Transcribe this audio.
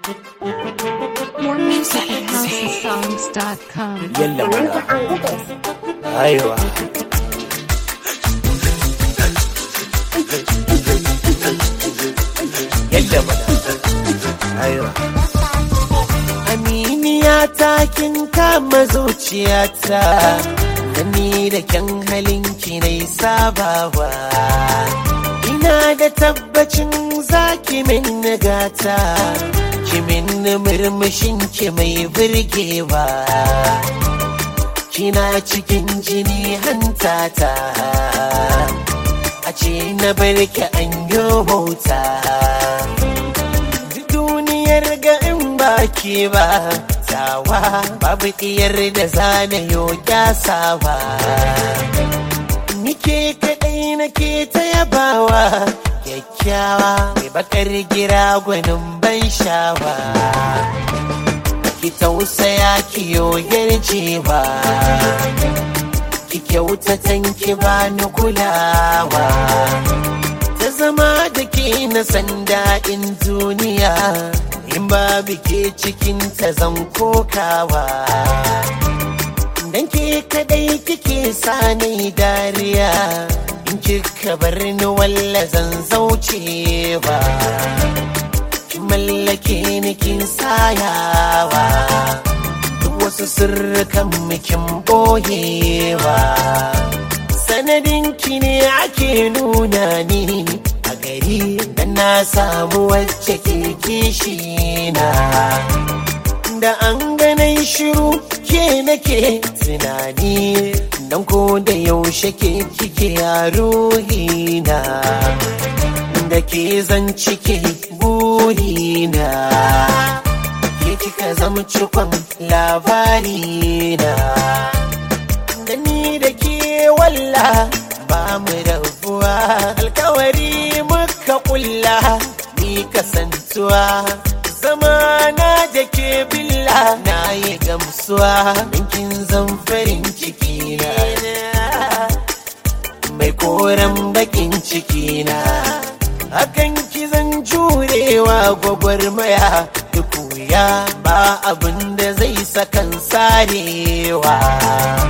More music at houseofsongs.com. yalla mana aiwa yalla mana aiwa aminiya ta kin kama zuciyata da ni da kyan halinki nai sabawa ina da tabbacin zaki min nagata ki min murmushin ki mai burgewa kina cikin jini hantata a ce na barki an yi bauta duniyar ga in baki ba tawa babu diyar da zana yo kyasawa nike kaɗai nake ta yabawa kyakkyawa mai bakar gira gwanin ban shawa ki tausaya ki yarjewa ki kyautatan ki bani kulawa ta zama da ke na san daɗin duniya in babu ke cikin ta zan kokawa dan ke kadai kike sani dariya in kika bar ni walla zan zaucewa ki mallake ni kin sayawa duk wasu sirrukan mikin boyewa sanadin ki ne ake nuna ni a gari da na samu wacce ke kishi na da an ganin shiru ke nake tunani dan ko da yaushe ke kike a ruhina da ke zan cike burina ke kika zama cikon labarina da ni da ke walla ba mu rabuwa alkawari muka kulla ni kasantuwa zamana da ke billa na yi gamsuwa ɗinkin zan farin ciki na mai koren bakin ciki na hakan ki zan jurewa gwagwarmaya duk wuya ba abin da zai sakan sarewa